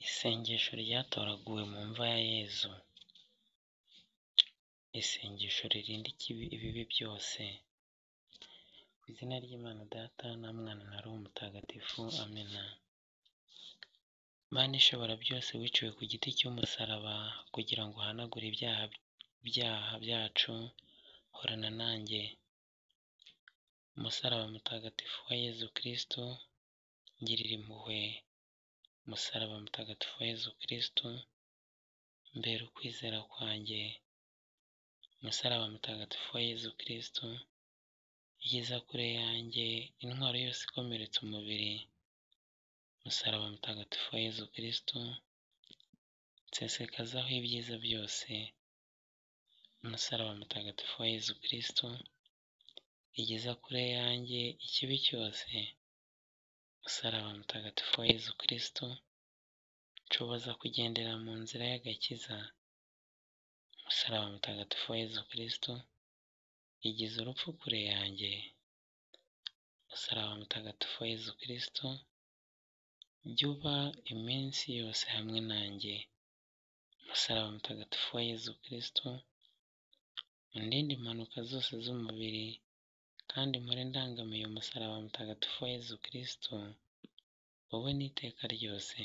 Isengesho ryatoraguwe mu mva ya Yezu, isengesho ririnda ibibi byose, mu izina ry'Imana Data na Mwana na Roho Mutagatifu, amena. Mana ishobora byose wiciwe ku giti cy'umusaraba kugira ngo uhanagure ibyaha byacu, horana nanjye. Umusaraba mutagatifu wa Yezu Kristu, ngirira impuhwe. Umusaraba mutagatifu wa Yezu Kristu, mbera ukwizera kwanjye. Umusaraba mutagatifu wa Yezu Kristu, igeza kure yanjye intwaro yose ikomeretsa umubiri. Umusaraba mutagatifu wa Yezu Kristu, nsesekazaho ibyiza byose. Umusaraba mutagatifu wa Yezu Kristu, igeza kure yanjye ikibi cyose. Umusaraba mutagatifu wa Yezu Kristu, nshoboza kugendera mu nzira y'agakiza. Umusaraba mutagatifu wa Yezu Kristu, igeza urupfu kure yanjye. Umusaraba mutagatifu wa Yezu Kristu, jya uba iminsi yose hamwe nanjye. Umusaraba mutagatifu wa Yezu Kristu, undinde impanuka zose z'umubiri kandi mpore ndangamiye umusaraba mutagatifu wa Yezu Kristu, wowe n'iteka ryose.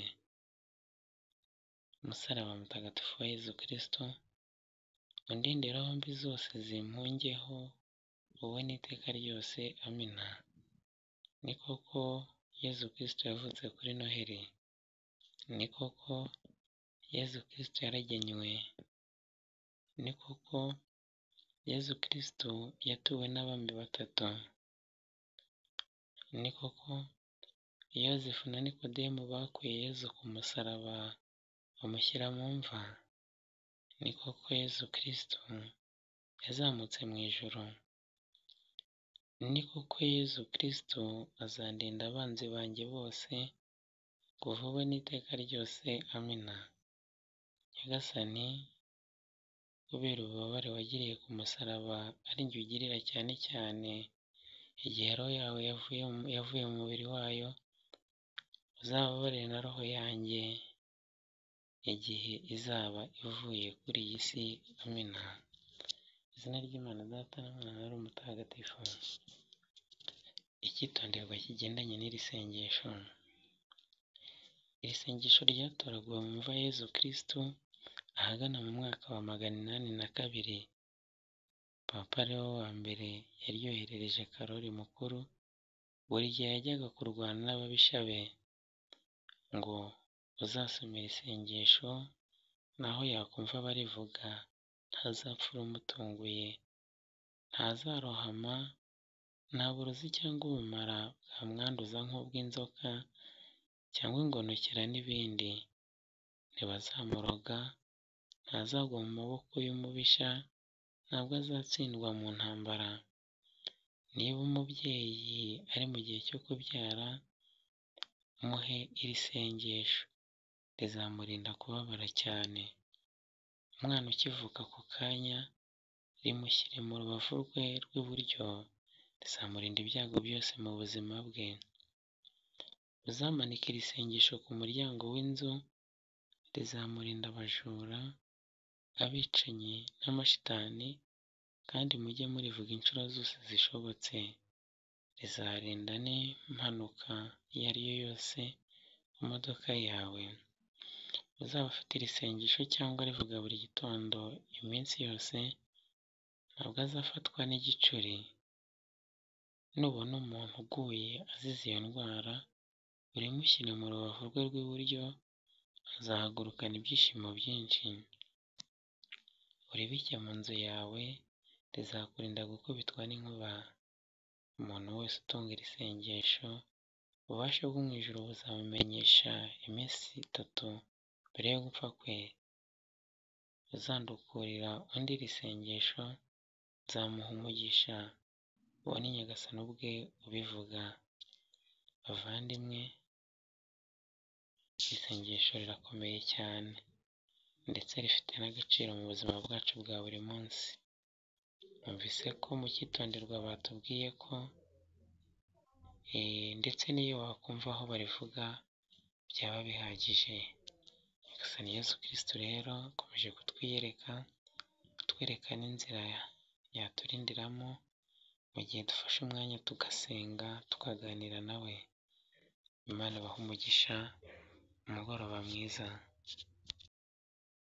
Umusaraba mutagatifu wa Yezu Kristu, undinde roho mbi zose zimpungeho, wowe n'iteka ryose. Amina. Ni koko Yezu Kristu yavutse kuri Noheli. Ni koko Yezu Kristu yaragenywe. Ni koko Yezu Kristu yatuwe n'abami batatu. Ni koko Yozefu na Nikodemu bakuye Yezu ku musaraba bamushyira mu mva. Ni koko Yezu Kristu yazamutse mu ijuru. Ni koko Yezu Kristu azandinda abanzi banjye bose, kuva ubu n'iteka ryose. Amina. Nyagasani kubera ububabare wagiriye ku musaraba ari jye ugirira cyane cyane igihe roho yawe yavuye mu mubiri wayo, uzababarire na roho yanjye igihe izaba ivuye kuri iyi si. Amina. Mu izina ry'Imana Data na Mwana na Roho Mutagatifu. Icyitonderwa kigendanye n'iri sengesho. Iri sengesho ryatoraguwe mu mva ya Yezu Kristu ahagana mu mwaka wa magana inani na kabiri. Papa Leo wa mbere yaryoherereje Karoli Mukuru buri gihe yajyaga kurwana n'ababisha be ngo uzasomera isengesho naho yakumva barivuga ntazapfura umutunguye, ntazarohama, nta burozi cyangwa ubumara bwamwanduza nk'ubw'inzoka cyangwa ingonokera n'ibindi. Ntibazamuroga, ntazagwa mu maboko y'umubisha, ntabwo azatsindwa mu ntambara. Niba umubyeyi ari mu gihe cyo kubyara, muhe iri sengesho, rizamurinda kubabara cyane. Umwana ukivuka ako kanya, rimushyire mu rubavu rwe rw'iburyo, rizamurinda ibyago byose mu buzima bwe. Uzamanike iri sengesho ku muryango w'inzu, rizamurinda abajura, abicanyi n'amashitani kandi mujye murivuga inshuro zose zishobotse. Rizarinda n'impanuka iyo ari yo yose mu modoka yawe. Uzabafite iri sengesho cyangwa arivuga buri gitondo iminsi yose, ntabwo azafatwa n'igicuri. Nubona umuntu uguye azize iyo ndwara, urimushyire mu rubavu rwe rw'iburyo, azahagurukana ibyishimo byinshi. Uribike mu nzu yawe, rizakurinda gukubitwa n'inkuba. Umuntu wese utunga iri sengesho, ububasha bwo mu ijuru buzamumenyesha iminsi itatu mbere yo gupfa kwe. Uzandukurira undi iri sengesho, nzamuha umugisha. Uwo ni Nyagasani ubwe ubivuga. Bavandimwe, iri sengesho rirakomeye cyane ndetse rifite n'agaciro mu buzima bwacu bwa buri munsi. Numvise ko mu cyitonderwa batubwiye ko ndetse n'iyo wakumva aho barivuga byaba bihagije. Nyagasani Yezu Kristu rero akomeje kutwiyereka, atwereka n'inzira yaturindiramo mu gihe dufashe umwanya tugasenga, tukaganira na we. Imana ibahe umugisha, umugoroba mwiza.